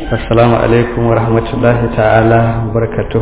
السلام عليكم ورحمة الله تعالى وبركاته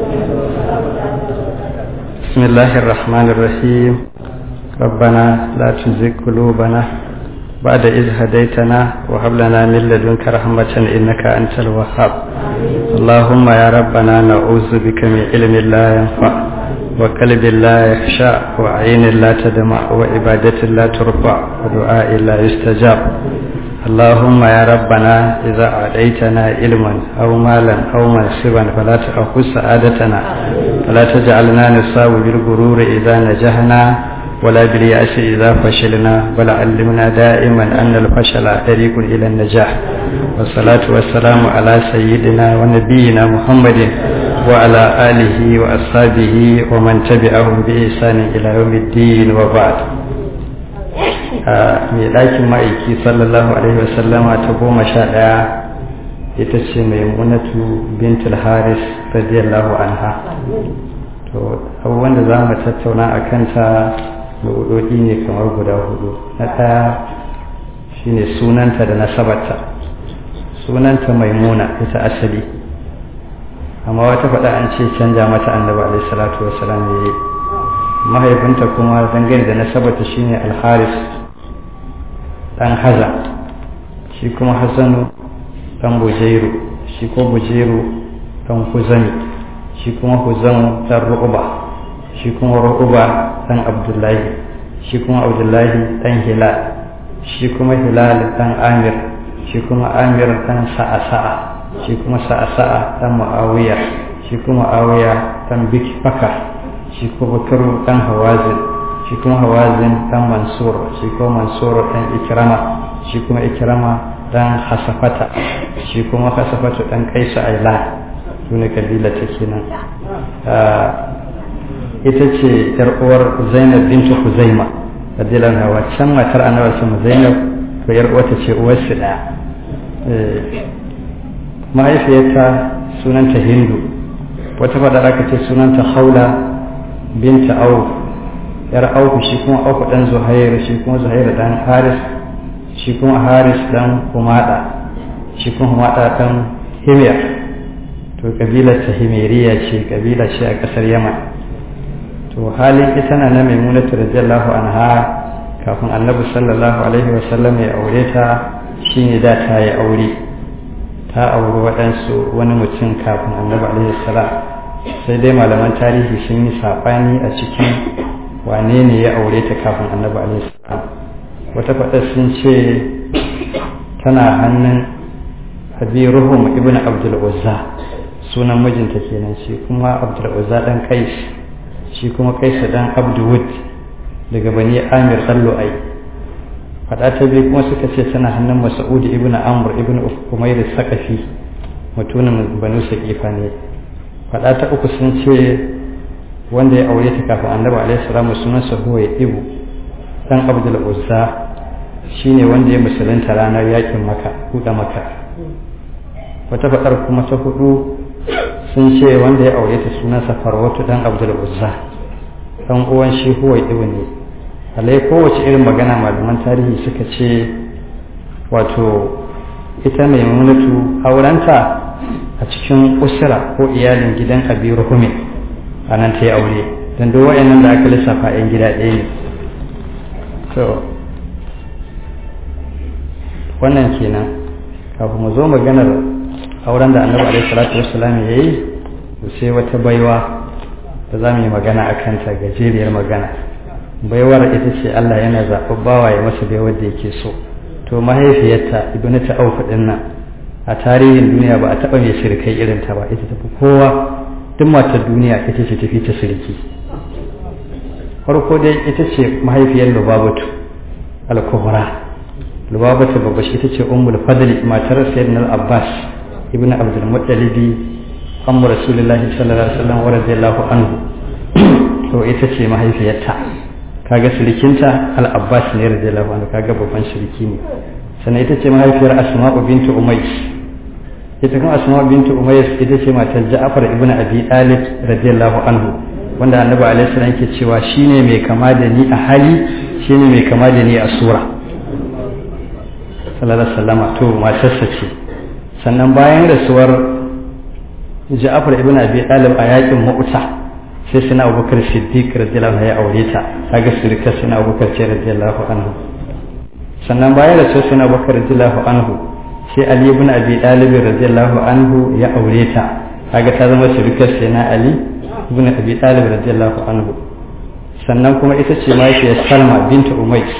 بسم الله الرحمن الرحيم ربنا لا تزغ قلوبنا بعد إذ هديتنا وهب لنا من لدنك رحمة إنك أنت الوهاب اللهم يا ربنا نعوذ بك من علم لا ينفع وقلب لا يخشع وعين لا تدمع وعبادة لا ترفع ودعاء لا يستجاب اللهم يا ربنا إذا أعطيتنا علما أو مالا أو منصبا فلا تأخذ سعادتنا ولا تجعلنا نصاب بالغرور إذا نجحنا ولا باليأس إذا فشلنا بل علمنا دائما أن الفشل طريق إلى النجاح والصلاة والسلام على سيدنا ونبينا محمد وعلى آله وأصحابه ومن تبعهم بإحسان إلى يوم الدين وبعد mai ɗakin ma'aiki sallallahu alaihi wasallama ta goma sha ɗaya ita ce mai munatu bintul haris radiyallahu anha to abubuwan da za mu tattauna a kanta mabudodi ne kamar guda hudu na ɗaya shine sunanta da nasabarta sunanta maimuna ita asali amma wata faɗa an ce canja mata annabi alaihi salatu wasalam ya yi mahaifinta kuma dangane da nasabarta shine alharis dan haza shi kuma hasanu dan bujairu shi ko bujairu dan huzami shi kuma huzamu dan ru'uba shi kuma ru'uba dan abdullahi shi kuma abdullahi dan hilal shi kuma hilal dan amir shi kuma amir dan sa'asa'a shi kuma sa'asa'a dan muawiya shi kuma muawiya dan bikfaka shi kuma bakaru dan hawazin shi kuma hawazin dan mansur shi kuma mansur dan ikrama shi kuma ikrama dan hasafata shi kuma hasafatu dan kaisa aila sune kabila ta kenan ita ce yar uwar zainab bintu huzaima radiyallahu anha waccan matar annabi sama zainab to yar uwarta ce uwar su daya mahaifiyarta sunanta hindu wata fada aka ce sunanta haula binta auf yar auku shi kuma auku dan zuhair shi kuma zuhair dan haris shi kuma haris dan humada shi kuma humada dan himyar to kabilar ta himeriya ce kabila ce a kasar yaman to halin ita na na maimunatu radiyallahu anha kafin annabi sallallahu alaihi wasallam ya aure ta shine da ta yi aure ta auri waɗansu wani mutum kafin annabi alaihi salam sai dai malaman tarihi sun yi saɓani a cikin wane ne ya aure ta kafin annabi alaihissalam wata faɗa sun ce tana hannun habiruhum ibn abdul uzza sunan mijinta kenan shi kuma abdul uzza dan kais shi kuma kais dan abdul daga bani amir dan lu'ai faɗa ta biyu kuma suka ce tana hannun mas'ud ibn amr ibn umayr sakafi mutumin banu saqifa ne faɗa ta uku sun ce wanda ya aure ta kafin annabi alaihi salamu sunansa huwa ya ibu dan abdul uzza shine wanda ya musulunta ranar yakin maka buɗe maka wata faɗar kuma ta hudu sun ce wanda ya aure ta sunansa farwatu dan abdul uzza dan uwan shi huwa ya ibu ne alai kowace irin magana malaman tarihi suka ce wato ita mai munatu aurenta a cikin usra ko iyalin gidan abi ruhumin a nan ta yi aure don duk wa'annan da aka lissafa 'yan gida ɗaya ne to wannan kenan kafin mu zo maganar auren da annabi alaihi salatu wassalam ya yi sai wata baiwa da za mu yi magana a kanta gajeriyar magana baiwar ita ce Allah yana zaɓar bawa ya masa baiwar da yake so to mahaifiyarta ibnu ta auku ɗin nan a tarihin duniya ba a taɓa mai shirkai irin ta ba ita tafi kowa duk matar duniya ita ce tafi ta sirki farko dai ita ce mahaifiyar lubabatu al-kubra lubabatu babba shi ita ce ummul fadli matar sayyidina abbas ibnu abdul muttalibi amma rasulullahi sallallahu alaihi wasallam wa radiyallahu anhu to ita ce mahaifiyarta kaga sirikinta al-abbas ne radiyallahu anhu kaga babban siriki ne sannan ita ce mahaifiyar asma'u bintu umays ita kuma asma'u bintu umays ita ce matar ja'far ibnu abi talib radiyallahu anhu wanda annabi alaihi salam yake cewa shine mai kama da ni a hali shine mai kama da ni a sura sallallahu alaihi wasallama to matarsa ce sannan bayan rasuwar Ja'far ibn Abi Talib a yakin Mu'ta sai sina Abubakar Siddiq radiyallahu anhu ya aure ta kaga sirka sina Abubakar ce radiyallahu anhu sannan bayan rasuwar sina Abubakar radiyallahu anhu sai Ali ibn Abi Talib radiyallahu anhu ya aure ta kaga ta zama sirkar sina Ali ibn Abi Talib radiyallahu anhu sannan kuma ita ce mahaifiyar Salma binta Umayy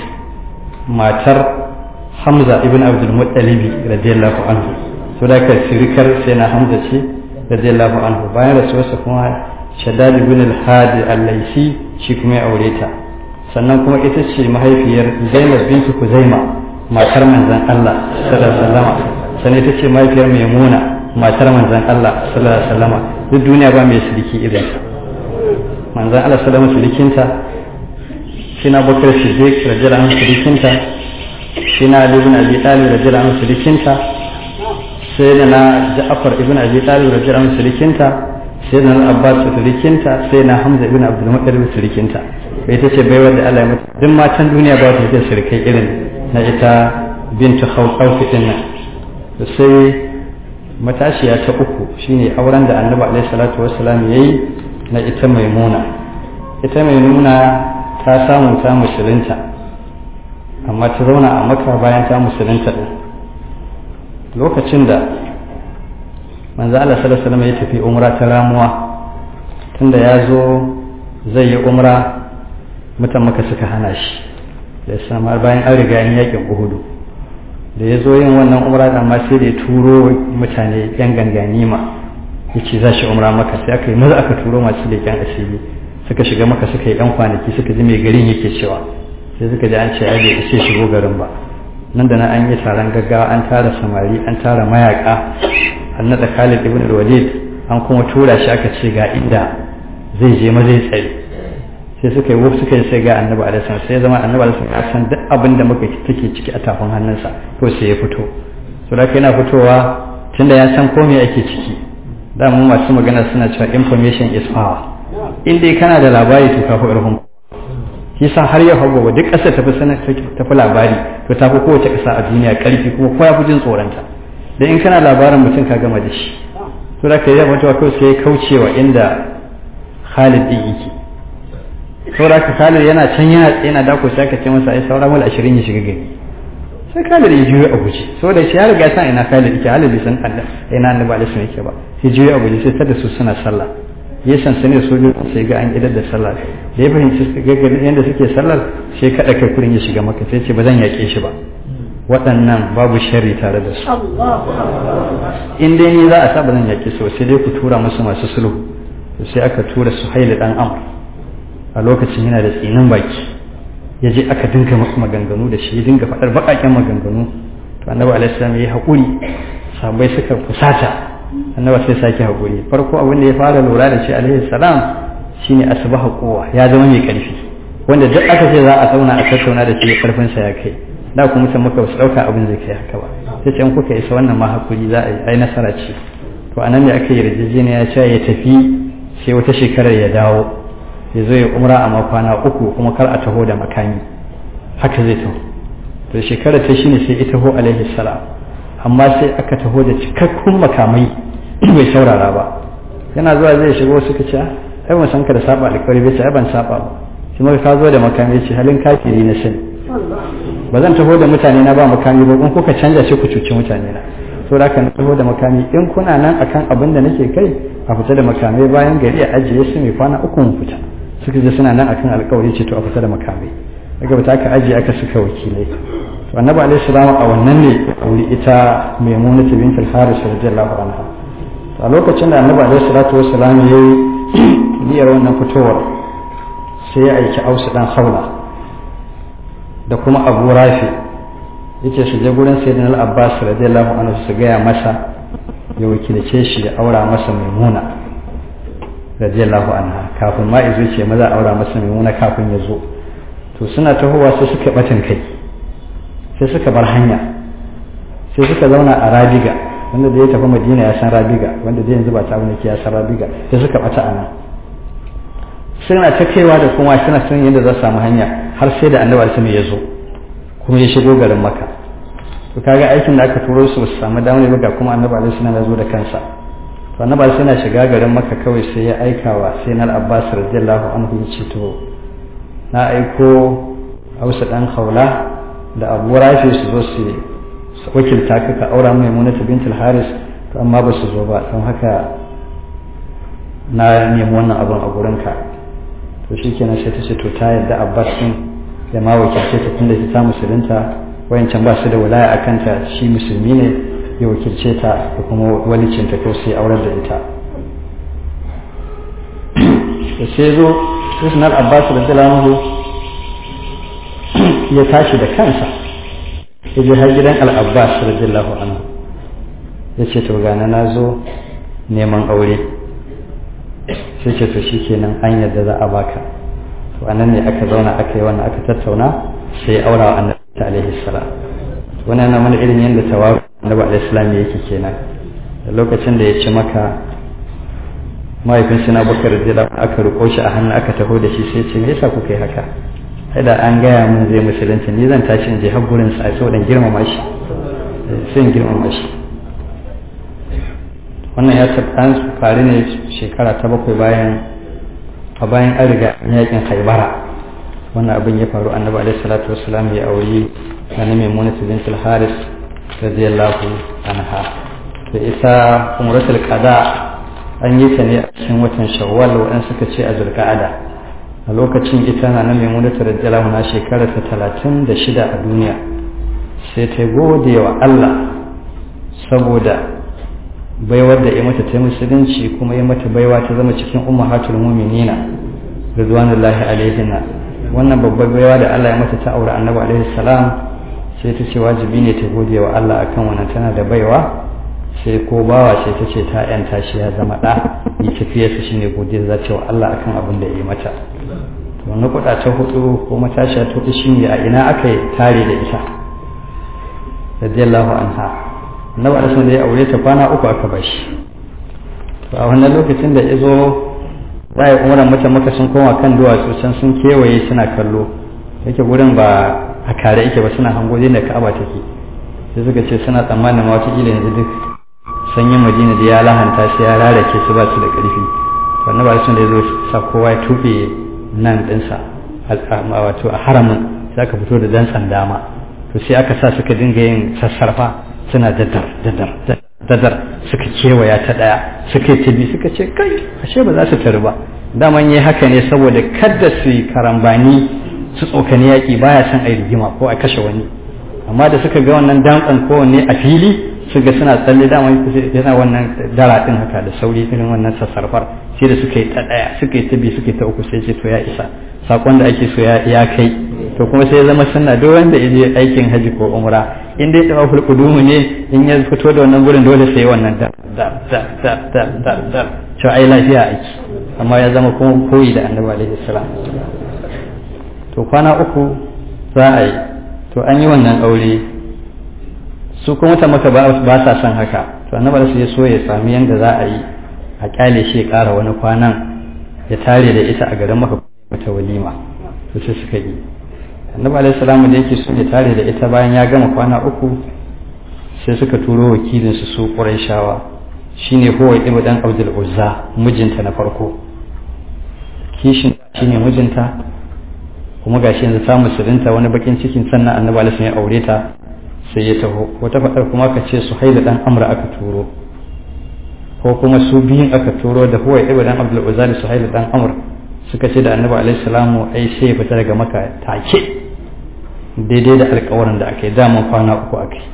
matar Hamza ibn Abdul Muttalib radiyallahu anhu to da ka sirikar sai na Hamza ce radiyallahu anhu bayan rasuwarsa kuma Shaddad ibn al-Hadi al-Laisi shi kuma ya aure ta sannan kuma ita ce mahaifiyar Zainab bintu Kuzaima matar manzon Allah sallallahu alaihi wasallam sannan ita ce mahaifiyar Maimuna matar manzon Allah sallallahu alaihi wasallam duk duniya ba mai siriki irin ta manzon Allah sallallahu alaihi wasallam sirikinta shi na Bakar Siddiq radiyallahu anhu sirikinta shi na Ali ibn Abi Talib radiyallahu anhu sirikinta sai da na Ja'far ibn Abi Talib radiyallahu anhu sirikinta sai da na Abbas sirikinta sai na Hamza ibn Abdul Muttalib sirikinta bai ta ce baiwar da Allah ya mutu duk matan duniya ba ta da sirikai irin na ita bintu Khawf din nan sai matashiya ta uku shine auren da Annabi alaihi salatu wassalam yayi na ita Maimuna ita Maimuna ta samu ta musulunta amma ta zauna a maka bayan ta musulunta din lokacin da manzo Allah sallallahu alaihi wasallam ya tafi umra ta ramuwa tunda ya zo zai yi umra mutan maka suka hana shi da ya samar bayan an riga yin yakin uhudu da ya zo yin wannan umra amma sai da ya turo mutane yan ganganima ya ce za shi umra maka sai aka yi maza aka turo masu leƙen asiri suka shiga maka suka yi yan kwanaki suka ji mai garin yake cewa sai suka ji an ce ai bai isa shigo garin ba nan da nan an yi taron gaggawa an tara samari an tara mayaka an naɗa Khalid ibn Walid an kuma tura shi aka ce ga inda zai je ma zai tsaye sai suka yi wuf suka yi sai ga annabi alaihi sai ya zama annabi alaihi ya san duk abin da muka take ciki a tafin hannunsa to sai ya fito to da yana fitowa tunda ya san ko me ake ciki da mu masu magana suna cewa information is power in dai kana da labari to kafi ƙarfin shi sa har yau hagu duk ƙasar tafi sanar tafi labari to tafi kowace ƙasa a duniya ƙarfi kuma kowa fi jin tsoronta da in kana labarin mutum ka gama da shi to da ka yi mutuwa kawai sai kaucewa inda Khalid din yake saboda ka Khalid yana can yana yana dako sai ka ce masa ai saura mul 20 ya shiga gari sai Khalid ya juyo a guje saboda shi ya riga san ina Khalid yake Khalid bai san Allah ina Annabi alaihi wasallam yake ba sai juyo a guje sai tada su suna sallah ya sansani sojoji sai ga an idar da sallah da ya fahimci gaggarin yadda suke sallar sai kaɗa kai kurin ya shiga maka sai ce ba zan yaƙe shi ba waɗannan babu sharri tare da su in dai ni za a sa ba zan yaƙe su sai dai ku tura musu masu sulhu sai aka tura su haili ɗan amr a lokacin yana da tsinin baki ya je aka dinga masu maganganu da shi ya dinga faɗar baƙaƙen maganganu to annabi alaihi salam ya yi haƙuri sabai suka fusata annaba sai sake haƙuri farko abin da ya fara lura da shi alaihi salam shine asbaha kowa ya zama mai ƙarfi wanda duk aka ce za a zauna a tattauna da shi karfin sa ya kai da ku mutum muka su dauka abin zai kai haka ba sai ce in kuka isa wannan ma hakuri za a yi ai nasara ce to anan ne aka yi yarjejeniya ya ce ya tafi sai wata shekarar ya dawo ya zo ya umra a makwana uku kuma kar a taho da makami haka zai taho to shekarar ta shine sai ita ho alaihi salam amma sai aka taho da cikakkun makamai bai saurara ba yana zuwa zai shigo suka ce ai ban san ka da saba alƙawari bai ce ai ban saba ba shi ma ka zo da makami ce halin kafiri na sani ba zan taho da mutane na ba makami ba in kuka canja shi ku cuci mutane na so da ka taho da makami in kuna nan akan abin da nake kai a fita da makamai bayan gari a ajiye su mai kwana uku mu fita suka je suna nan akan alƙawari ce to a fita da makamai daga bata aka ajiye aka suka wakilai to annabi alaihi salam a wannan ne auri ita maimunatu bint al-haris radiyallahu anha a lokacin da annabi alaihi salatu wassalam ya yi niyyar wannan fitowar sai ya aiki ausu dan haula da kuma abu rafi yace su je gurin sayyidina al-abbas radiyallahu anhu su gaya masa ya wakilce shi ya aura masa maimuna radiyallahu anha kafin ma izo ce maza aura masa maimuna kafin ya zo to suna tahowa sai suka batin kai sai suka bar hanya sai suka zauna a rabiga wanda da ya tafi madina ya san rabiga wanda da yanzu ba ta wani ya san rabiga sai suka bata a nan suna ta kaiwa da kuma suna son yadda za su samu hanya har sai da annabi alaihi ya zo kuma ya shigo garin maka to kaga aikin da aka turo su su samu damar ba ga kuma annabi alaihi salam ya zo da kansa to annabi alaihi salam shiga garin makka kawai sai ya aika wa sai na abbas radiyallahu anhu ya ce to na aiko hausa dan haula da abu rafi su zo su wakilta ka ka aura mai munata bintul haris to amma ba su zo ba don haka na nemi wannan abin a gurinka to shi kenan sai ta ce to ta yadda abbas din ya ma wakilce ta tunda ta musulunta wayancan ba su da wilaya a kanta shi musulmi ne ya wakilce ta da kuma walicinta ko sai aurar da ita da sai zo sunan abbas da dalamu ya tashi da kansa ya je har gidan al-abbas radiyallahu anhu ya ce to gana na zo neman aure sai ce to shikenan an yadda za a baka to anan ne aka zauna aka yi wannan aka tattauna sai ya aura wa annabi alaihi salam wannan yana mana irin yadda tawaru annabi alaihi salam yake kenan da lokacin da ya ci maka mahaifin sina bakar da aka riko shi a hannu aka taho da shi sai ce me yasa kuka yi haka sai da an gaya mun zai musulunci ni zan tashi in je har gurin sa saboda girmama shi sai in girmama shi wannan ya an faru ne shekara ta bakwai bayan a bayan an riga yakin haibara wannan abin ya faru annabi alaihi salatu wassalam ya auri na maimuna bintul haris radiyallahu anha da ita umratul qada an yi ta ne a cikin watan shawwal waɗanda suka ce a zulqa'ada a lokacin ita na na maimuna radiyallahu na shekara ta talatin da shida a duniya sai ta gode wa Allah saboda baiwar da ya mata ta musulunci kuma ya mata baiwa ta zama cikin ummahatul mu'minina ridwanullahi alaihinna wannan babbar baiwa da Allah ya mata ta aure annabi alaihi salam sai ta ce wajibi ne ta gode wa Allah akan wannan tana da baiwa sai ko bawa sai ta ce ta yanta shi ya zama da yi tafiyarsa shine godiya za ta wa Allah akan abin da ya yi mata to na kuɗa ta hudu ko matashiya ta hudu shine a ina aka yi tare da ita radiyallahu anha annabi alaihi da ya aure ta kwana uku aka bashi to a wannan lokacin da ya zo za a yi umaran mutan maka sun koma kan duwatsu can sun kewaye suna kallo yake gurin ba a kare yake ba suna hango da ka'aba take sai suka ce suna tsammanin ma wata yanzu duk sanyin madina da ya lahanta shi ya rarake su ba su da ƙarfi wannan ba sun da ya zo sa kowa ya tuɓe nan ɗinsa wato a haramin sai aka fito da dantsan dama to sai aka sa suka dinga yin sassarfa suna dadar dadar dadar suka kewaya ta ɗaya suka yi tabi suka ce kai ashe ba za su taru ba daman yi haka ne saboda kada su yi karambani su tsokani yaƙi baya son a yi rigima ko a kashe wani amma da suka ga wannan dantsan kowanne a fili su ga suna tsalle dama yana wannan dara din haka da sauri irin wannan sassarfar sai da suka yi ta daya suka yi ta biyu suka yi ta uku sai ce to ya isa sakon da ake so ya kai to kuma sai ya zama sunna duk wanda ya je aikin haji ko umra in dai tawa fulqudumu ne in ya fito da wannan gurin dole sai wannan da da da da da da da cewa ai lafiya aiki amma ya zama kuma koyi da annabi alaihi salam to kwana uku za a yi to an yi wannan aure su kuma ta maka ba sa son haka to annabi sai ya so ya sami yanda za a yi a kyale shi ya ƙara wani kwanan ya tare da ita a garin maka mata walima to sai suka yi annabi alaihi salamu da yake so ya tare da ita bayan ya gama kwana uku sai suka turo wakilin su su quraishawa shine huwa ibn dan abdul uzza mijinta na farko kishin shine mijinta kuma gashi yanzu ta musulunta wani bakin cikin sannan annabi alaihi ya aure ta sai ya taho wata faɗar kuma ka ce su haila dan amra aka turo ko kuma su biyun aka turo da huwa ibn dan abdul uzza da su haila dan amr suka ce da annabi alaihi salamu ai sai ya fita daga maka take daidai da alƙawarin da aka yi daman kwana uku aka yi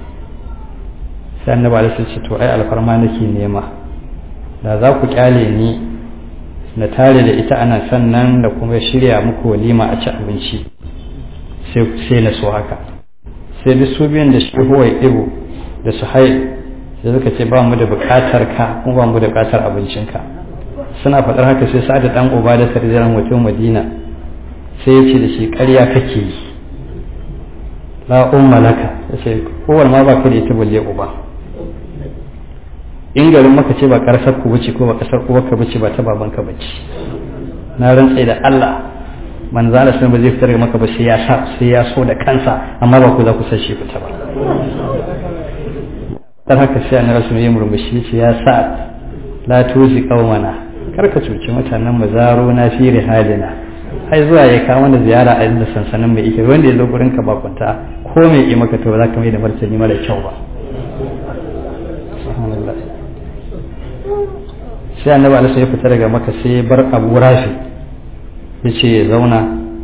sai annabi alaihi ce to ai alfarma nake nema da za ku kyale ni na tare da ita ana sannan da kuma shirya muku walima a ci abinci sai na so haka sai da su biyan da shi huwa ibu da su hai sai suka ce ba mu da bukatar ka kuma ba mu da bukatar abincinka suna faɗar haka sai sa'ad dan uba da sarjaran mutum madina sai ya ce da shi ƙarya kake yi la umma laka sai kowar ma ba ka da ita balle uba in garin maka ce ba ƙarsar ku bace ko ba ƙasar uwarka bace ba ta babanka bace na rantse da Allah manzo Allah sun ba zai fitar maka ba sai ya sa sai ya so da kansa amma ba ku za ku san shi fita ba dan haka sai annabi sun yi murmushi ce ya sa la tuzi qaumana kar ka cuci mutanen mu zaro na fi halina ai zuwa ya kawo mana ziyara a inda sansanin mai ike wanda ya zo gurin ka bakunta ko mai yi maka to ba za ka mai da martani mara kyau ba sai annabi alaihi ya fita daga maka sai bar abu rafi ya ce ya zauna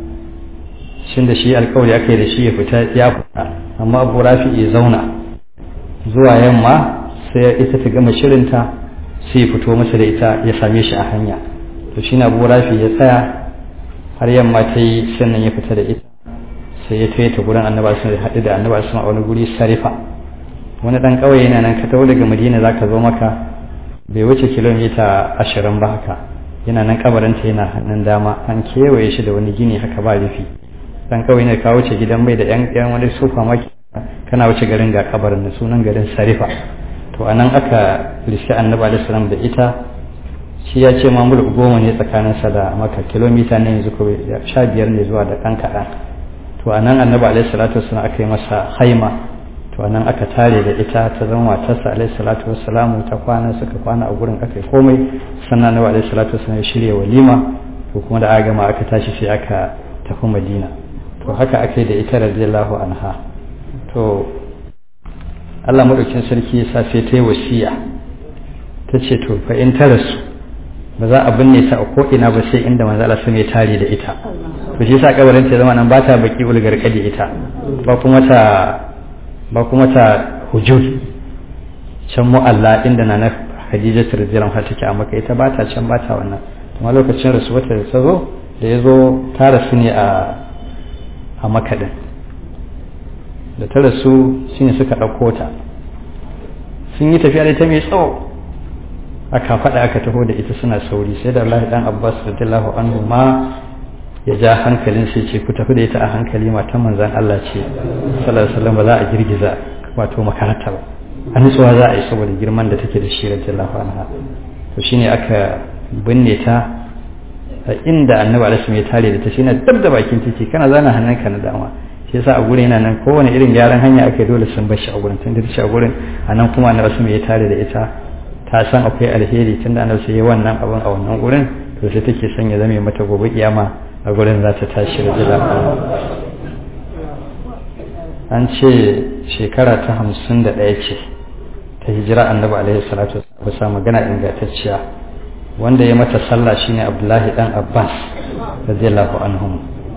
shin da shi alkawari aka yi da shi ya fita ya fita amma abu rafi ya zauna zuwa yamma sai ita ta gama shirinta sai ya fito masa da ita ya same shi a hanya to shi na abu rafi ya tsaya har yamma ta yi sannan ya fita da ita sai ya taya ta gurin annaba sun haɗu da annaba sun a wani guri sarifa wani ɗan ƙauye yana nan ka taho daga madina za ka zo maka bai wuce kilomita ashirin ba haka yana nan kabarinta yana hannun dama an kewaye shi da wani gini haka ba rufi ɗan ƙauye ne ka wuce gidan mai da yan wani sofa maki kana wuce garin ga kabarin da sunan garin sarifa to anan aka rishi annabi alaihi salam da ita shi ya ce ma mulk goma ne tsakaninsa da maka kilomita ne yanzu ko sha biyar ne zuwa da ɗan kaɗan to a nan annabi alaihi salatu wasallam aka yi masa haima to a nan aka tare da ita ta zama matarsa alaihi salatu wasallam ta kwana suka kwana a gurin aka yi komai sannan annabi alaihi salatu wasallam ya shirya walima to kuma da aka gama aka tashi sai aka tafi madina to haka aka yi da ita radiyallahu anha to Allah madaukin sarki ya sa sai ta yi wasiya ta ce to fa in ta rasu ba za a binne ta a ko'ina ba sai inda manzo Allah sun ya tare da ita to shi yasa kabarin ta zama nan ba ta baki ulgar kadi ita ba kuma ta ba kuma ta hujud can mu'alla inda na Khadija radhiyallahu anha take a maka ita ba ta can ba ta wannan kuma lokacin rasuwata da ta zo da ya zo ta rasu ne a a maka din da ta rasu shine suka ɗauko ta sun yi tafiya da ita mai tsawo aka faɗa aka taho da ita suna sauri sai da Allah dan Abbas radiyallahu anhu ma ya ja hankalin sai ce ku tafi da ita a hankali matan manzon Allah ce sallallahu alaihi wasallam ba za a girgiza wato makaranta ba an tsuwa za a yi saboda girman da take da shi radiyallahu anha to shine aka binne ta a inda annabi alaihi ya tare da ta shine dab da bakin take kana zana hannunka na dama shi yasa a gurin yana nan kowane irin gyaran hanya ake dole sun bar shi a gurin tun da shi a gurin a nan kuma annabi alaihi ya tare da ita ta san akwai alheri tun da annabi ya wannan abin a wannan gurin to sai take son ya zame mata gobe kiyama a gurin za ta tashi da jira an ce shekara ta hamsin da ɗaya ce ta hijira annabi alaihi salatu bisa magana ingantacciya wanda ya mata sallah shine abdullahi dan abbas radiyallahu anhum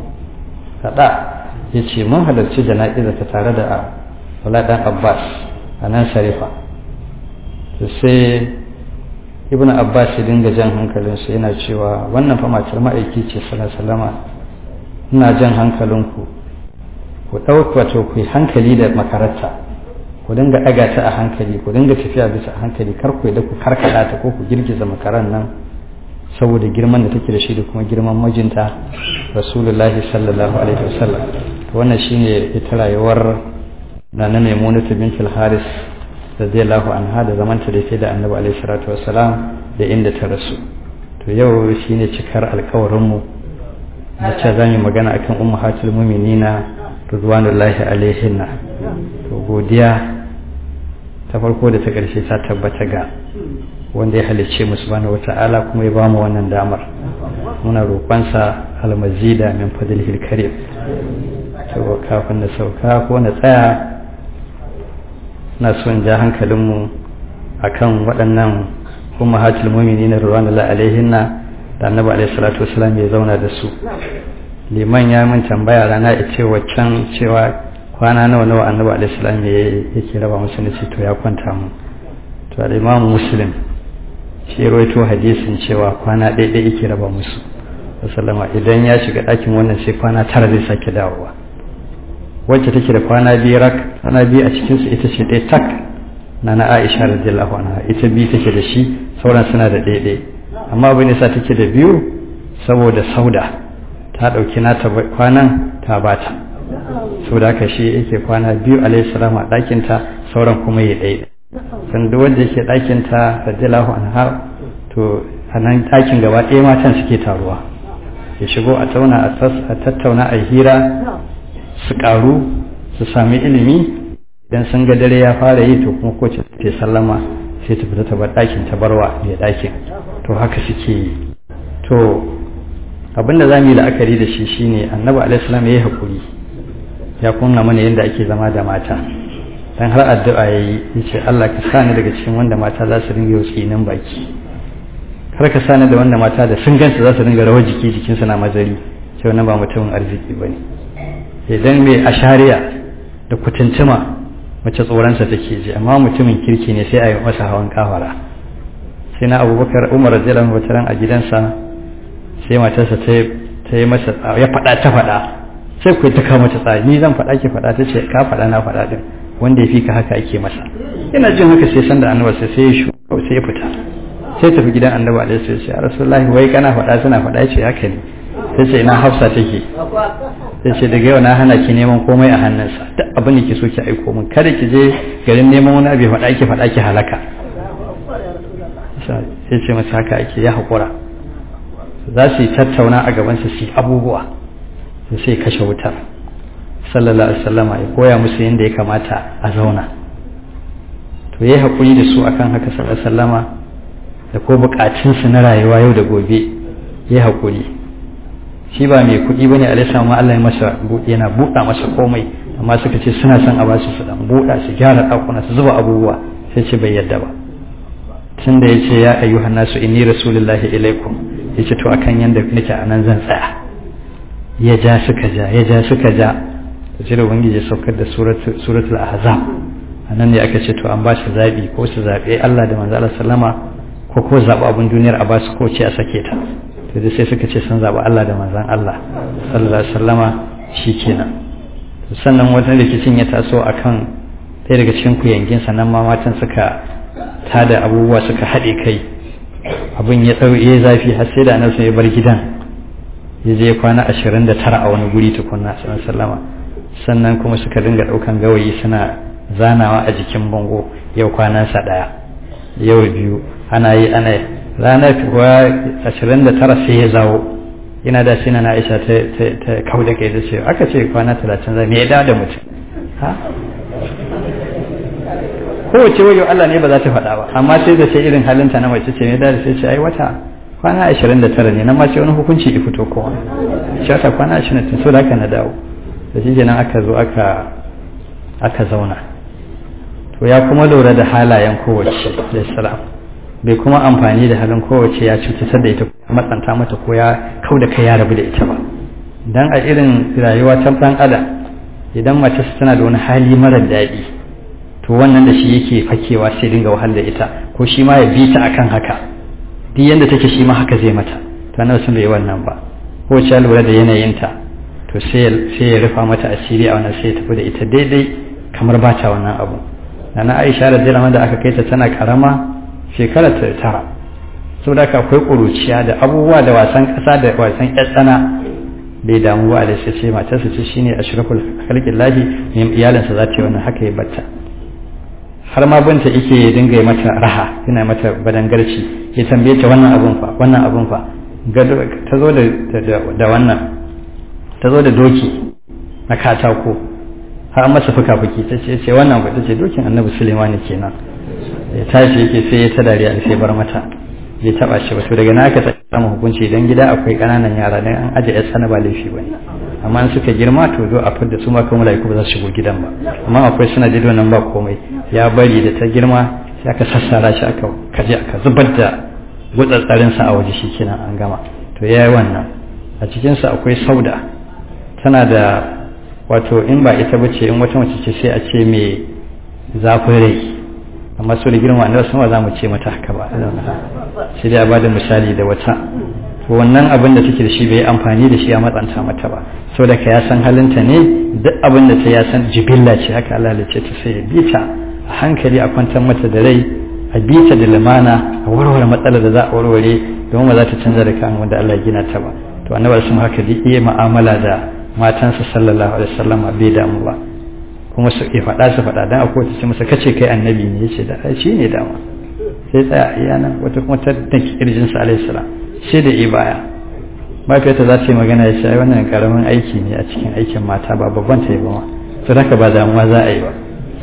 kada ya ce mun halarci jana'iza ta tare da abdullahi dan abbas a nan sharifa to sai ibn abbas ya dinga jan hankalinsu yana cewa wannan fa matar ma'aiki ce salama ina jan hankalinku ku ɗauka wato ku yi hankali da makararta ku dinga ɗaga ta a hankali ku dinga tafiya bisa a hankali kar ku da ku karkada ta ko ku girgiza makaran nan saboda girman da take da shi da kuma girman mijinta rasulullahi sallallahu alaihi wasallam wannan shine ita rayuwar na na maimunatu bint al-haris radiyallahu anha da zamanta da ke da annabi alaihi salatu wassalam da inda ta rasu to yau shine cikar alkawarin mu na ce za mu magana akan ummahatul mu'minina ridwanullahi alaihinna to godiya ta farko da ta ƙarshe ta tabbata ga wanda ya halicce mu subhanahu wata'ala kuma ya bamu wannan damar muna roƙonsa almazida min fadlihil karim to kafin na sauka ko na tsaya na son ja hankalinmu akan waɗannan ummahatul mu'minin ridwanullahi alaihinna da annabi alaihi salatu wasallam ya zauna da su liman ya min tambaya rana ya ce waccan cewa kwana nawa nawa annabi alaihi salam yake raba musu ne ce to ya kwanta mu to da imam muslim shi rawaito hadisin cewa kwana ɗaya ɗaya yake raba musu sallama idan ya shiga ɗakin wannan sai kwana tara zai sake dawowa wacce take da kwana biyu rak kwana biyu a cikin su ita ce ɗaya tak na na Aisha radiyallahu anha ita biyu take da shi sauran suna da ɗaya ɗaya amma abin da sa take da biyu saboda sauda ta ɗauki nata kwanan ta bata sau da haka shi yake kwana biyu alayhi salamu a ɗakinta sauran kuma ya ɗaya san duk wanda yake ɗakinta radiyallahu anha to a nan ɗakin gaba ɗaya matan suke taruwa ya shigo a tauna a tattauna a hira su ƙaru su sami ilimi idan sun ga dare ya fara yi to kuma ko ta sallama sai ta fita ta bar ɗakin ta barwa mai ɗakin to haka suke yi to abinda za mu yi la'akari da shi shine annabi alaihissalam ya yi haƙuri ya kunna mana yadda ake zama da mata dan har addu'a ya yi ya ce Allah ka sa ni daga cikin wanda mata za su ringa yau tsinin baki kar ka sa ni da wanda mata da sun gansu za su ringa rawar jiki jikinsu na mazari sai wannan ba mutumin arziki ba ne idan mai ashariya da kutuntuma mace tsoronsa take ji amma mutumin kirki ne sai a yi masa hawan kafara sai na abubakar umar radiyallahu anhu ran a gidansa sai matarsa ta yi masa ya faɗa ta faɗa sai ku ta kama ta tsari ni zan faɗa ki faɗa ta ce ka faɗa na faɗa din wanda ya fi ka haka ake masa ina jin haka sai sanda annabi sai sai ya shu sai ya fita sai tafi gidan annabi alaihi salatu ya rasulullahi wai kana faɗa suna faɗa ce haka ne sai ce ina hafsa take sai ce daga yau na hana ki neman komai a hannunsa duk abin da ki so ki aiko min kada ki je garin neman wani abu faɗa ki faɗa ki halaka sai ce masa haka ake ya haƙura za su yi tattauna a gabansa su abubuwa sai kashe wutar sallallahu alaihi wasallama ya koya musu yadda ya kamata a zauna to yayi haƙuri da su akan haka sallallahu alaihi wasallama da ko buƙatunsu na rayuwa yau da gobe yayi haƙuri shi ba mai kuɗi bane alaihi ma Allah ya masa yana buɗa masa komai amma suka ce suna son a basu su dan buɗa su gyara ɗakuna su zuba abubuwa sai ce bai yadda ba tun da ya ce ya ayyuhan nasu inni rasulullahi ilaikum ya ce to akan yanda nake a nan zan tsaya ya ja suka ja ya ja suka ja ta ce da ubangiji saukar da suratul ahzab a nan ne aka ce to an ba su zaɓi ko su zaɓe Allah da manzo Allah sallama ko ko zaɓi abin duniyar a ba su ko ce a sake ta to da sai suka ce sun zaɓi Allah da manzon Allah sallallahu alaihi wasallama shikenan sannan wata rikicin ya taso akan ɗaya daga cikin kuyangin sannan ma matan suka tada abubuwa suka haɗe kai abin ya ɗau ya zafi har sai da annabi ya bar gidan ya je kwana ashirin da tara a wani guri tukunna sallallahu sallama sannan kuma suka dinga ɗaukan gawayi suna zanawa a jikin bango yau kwanansa ɗaya yau biyu ana yi ana yi ranar kuwa ashirin da tara sai ya zawo ina da shi na aisha ta kau da kai da ce aka ce kwana talatin zai me ya da mutum ha kowace wayo Allah ne ba za ta faɗa ba amma sai da sai irin halinta na mace ce ne da sai ce ai wata kwana 29 ne nan ma sai wani hukunci ya fito kowa shi wata kwana 29 so da haka na dawo da shi kenan aka zo aka aka zauna to ya kuma lura da halayen kowace da salam bai kuma amfani da halin kowace ya cutar da ita matsanta mata ko ya kau da kai ya rabu da ita ba dan a irin rayuwa ta ɗan adam idan mace tana da wani hali mara daɗi to wannan da shi yake fakewa sai dinga wahal da ita ko shi ma ya bi ta akan haka duk yanda take shi ma haka zai mata to annabi sun bai wannan ba ko ta lura da yanayinta to sai sai ya rufa mata asiri a wannan sai ya tafi da ita daidai kamar ba ta wannan abu nana Aisha radiyallahu da aka kai ta tana karama shekara ta tara saboda haka akwai kuruciya da abubuwa da wasan kasa da wasan tsana bai damu ba da sai matarsa ce shine ashraful khalqillahi iyalinsa za ta yi wannan haka ya batta har ma binta yake ya dinga mata raha yana mata badangarci ya tambaye ta wannan abun fa wannan abun fa ta zo da wannan ta zo da doki na katako har masa fuka-fuki ta ce ce wannan ba ta ce dokin annabi sulemani kenan ya tashi yake sai ya ta dariya da sai bar mata ya taba shi wato daga naka ta samu hukunci idan gida akwai kananan yara dan an aje yar sana ba laifi bane amma in suka girma to zo a fidda su ma kuma malaiku ba za su shigo gidan ba amma akwai suna da nan ba komai ya bari da ta girma sai aka sassara shi aka kaje aka zubar da gutsatsarin sa a waje shi kenan an gama to yayi wannan a cikin sa akwai sauda tana da wato in ba ita bace in wata mace ce sai a ce me zafin rai amma su da girma annabi sama za mu ce mata haka ba sai dai a bada misali da wata wannan abin da take da shi bai amfani da shi a matsanta mata ba saboda ka ya san halinta ne duk abin da ta ya san jibilla ce haka Allah ya ce ta sai ya bi ta a hankali a kwantar mata da rai a bi ta da limana a warware matsalar da za a warware domin ba za ta canza da kan wanda Allah ya gina ta ba to annabi sun haka duk iya mu'amala da matansa sallallahu alaihi wasallam bai damu ba kuma su ya faɗa su faɗa dan akwai ta ce masa kace kai annabi ne yace da shi ne dama sai tsaya iya nan wata kuma ta danki kirjin sa alaihi salam sai da i baya mafiyarta za ta yi magana ya ce ai wannan karamin aiki ne a cikin aikin mata ba babban ta yi ba ma to haka ba damuwa za a yi ba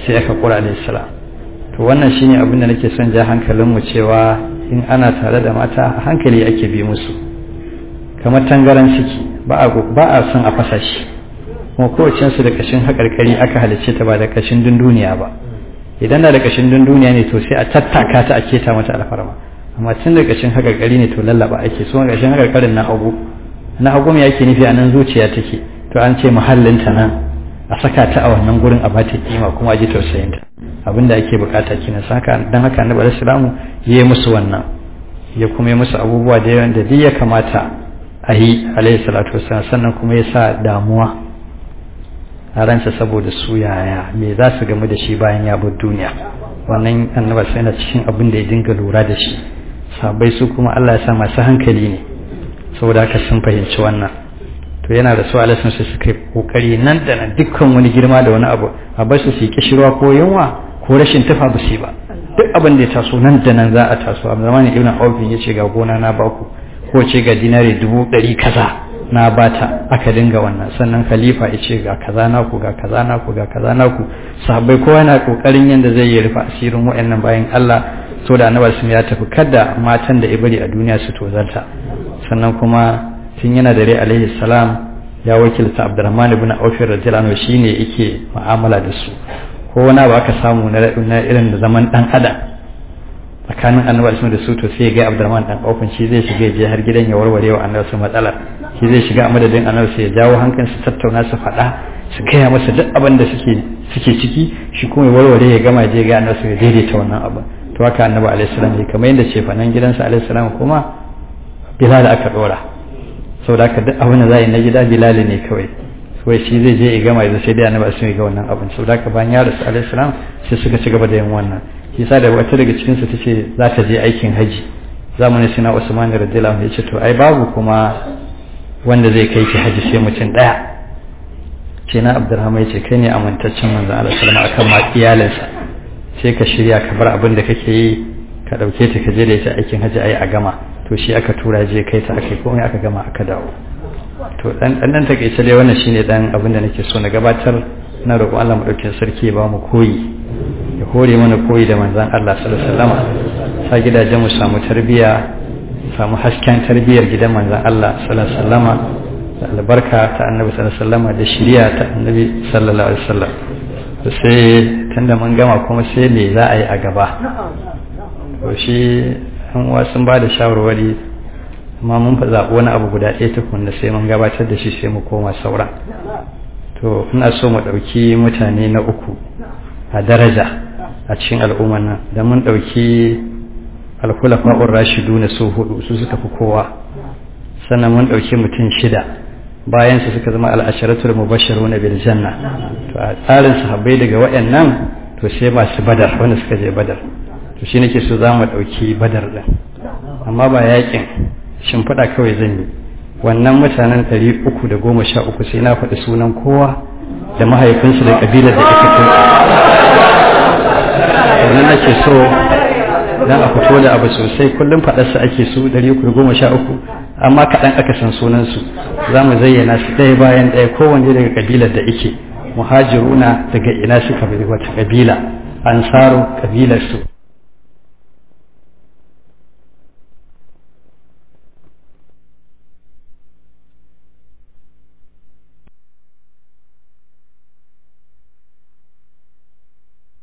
sai aka kura alayhi salam to wannan shine abin da nake son ja hankalinmu cewa in ana tare da mata a hankali ake bi musu kamar tangaran ciki ba a son a fasa shi kuma kowace su da kashin haƙarƙari aka halicce ta ba da kashin dunduniya ba idan na da kashin dunduniya ne to sai a tattaka ta a keta mata alfarma amma tun da kashin haƙarƙari ne to lallaba ake so kashin haƙarƙarin na hagu na hagu me yake nufi a nan zuciya take to an ce muhallinta nan a saka ta a wannan gurin a bata kima kuma a ji tausayinta abinda ake bukata kenan saka dan haka annabi alaihi salamu ya yi musu wannan ya kuma yi musu abubuwa da yawan da duk ya kamata a yi alaihi salatu wasallam sannan kuma ya sa damuwa a ransa saboda su yaya me za su gamu da shi bayan ya bar duniya wannan annaba sai na cikin abin da ya dinga lura da shi sabai su kuma Allah ya sa masu hankali ne saboda haka sun fahimci wannan to yana da su alaihi sai suka yi kokari nan da nan dukkan wani girma da wani abu a bar su su yi kishirwa ko yunwa ko rashin tufa ba su ba duk abin da ya taso nan da nan za a taso a zamanin ibn Auf ya ce ga gona na baku ko ce ga dinari dubu ɗari kaza na bata aka dinga wannan sannan khalifa ya ce ga kaza naku ga kaza naku ga kaza naku sahabbai kowa yana kokarin yanda zai yi rufe asirin wayannan bayan Allah so da annabi sun ya tafi kada matan da ibari a duniya su tozarta sannan kuma tun yana da rai alaihi salam ya wakilta Abdurrahman ibn Auf radiyallahu anhu shine yake mu'amala da su ko wani abu aka samu na irin da zaman dan adam tsakanin annabi da su to sai ga Abdurrahman dan Auf shi zai shiga je har gidan ya warware wa annabi su matsalar shi zai shiga a madadin annabi sai ya jawo hankalin su tattauna su faɗa su gaya masa duk abin da suke suke ciki shi kuma ya warware ya gama je ga annabi ya daidaita wannan abin to haka annabi alaihi salam ne kamar yadda ce fanan gidansa alaihi salam kuma bilal aka dora saboda haka duk abin da za yi na gida bilal ne kawai kawai shi zai je ya gama ya sai dai annabi sun ga wannan abin saboda haka bayan ya rasu alaihi salam sai suka ci gaba da yin wannan shi sa da wata daga cikin su tace za ta je aikin haji zamanin sina Usman radiyallahu anhu yace to ai babu kuma wanda zai kai ki haji sai mutum daya ce na Abdurrahman yace kai ne amintaccen manzon Allah sallallahu alaihi wasallam akan ma iyalinsa sai ka shirya ka bar abin da kake yi ka dauke ta ka je da ita aikin haji ai a gama to shi aka tura je kai ta akai komai aka gama aka dawo to dan dan dan take dai wannan shine dan abin da nake so na gabatar na roƙon Allah mu dauke sarki ya ba mu koyi ya hore mana koyi da manzon Allah sallallahu alaihi wasallam sa gidajen mu samu tarbiya samu hasken tarbiyar gidan manzon Allah sallallahu alaihi wasallam da albarka ta annabi sallallahu alaihi wasallam da shiriya ta annabi sallallahu alaihi wasallam sai tunda mun gama kuma sai me za a yi a gaba to shi an uwa sun ba da shawarwari amma mun fa zaɓi wani abu guda ɗaya tukun da sai mun gabatar da shi sai mu koma saura to ina so mu ɗauki mutane na uku a daraja a cikin al'ummar nan da mun ɗauki alkulafa'ur rashidu na su hudu su suka fi kowa sannan mun ɗauki mutum shida bayan su suka zama al'asharatul mubashshiruna bil janna to a tsarin sahabbai daga waɗannan to sai masu badar wanda suka je badar to shi nake so za mu ɗauki badar ɗin amma ba yakin shimfiɗa kawai zan yi wannan mutanen ɗari uku da goma sha uku sai na faɗi sunan kowa da mahaifinsu da ƙabilar da ita fito wannan nake so dan a fito da abu sosai kullum faɗarsa ake su ɗari uku da goma sha uku amma kaɗan aka san sunansu za mu zayyana su ɗaya bayan ɗaya kowanne daga ƙabilar da ike muhajiruna daga ina suka bi wata ƙabila ansaru ƙabilarsu